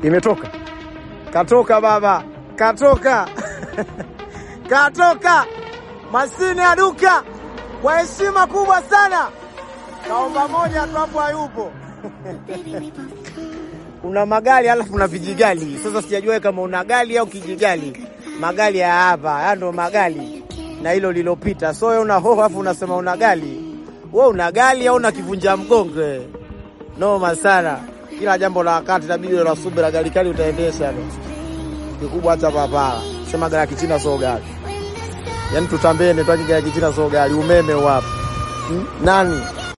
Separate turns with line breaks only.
Imetoka, katoka baba, katoka katoka mashine ya duka kwa heshima kubwa sana. Kaomba moja tu hapo, hayupo kuna magari alafu kuna vijigali. Sasa sijajua kama una gari au kijigali. Magari ya hapa haya ndo magari na hilo lilopita. So wewe una hoho alafu unasema una gari, wewe una gari au una kivunja mgongo? Noma sana. Kila jambo la wakati inabidi la subira. Gari kali utaendesha no. Kikubwa hata papara sema gari ya kichina so gari, yaani tutambene tu, gari ya kichina so gari. Umeme wapo hmm? nani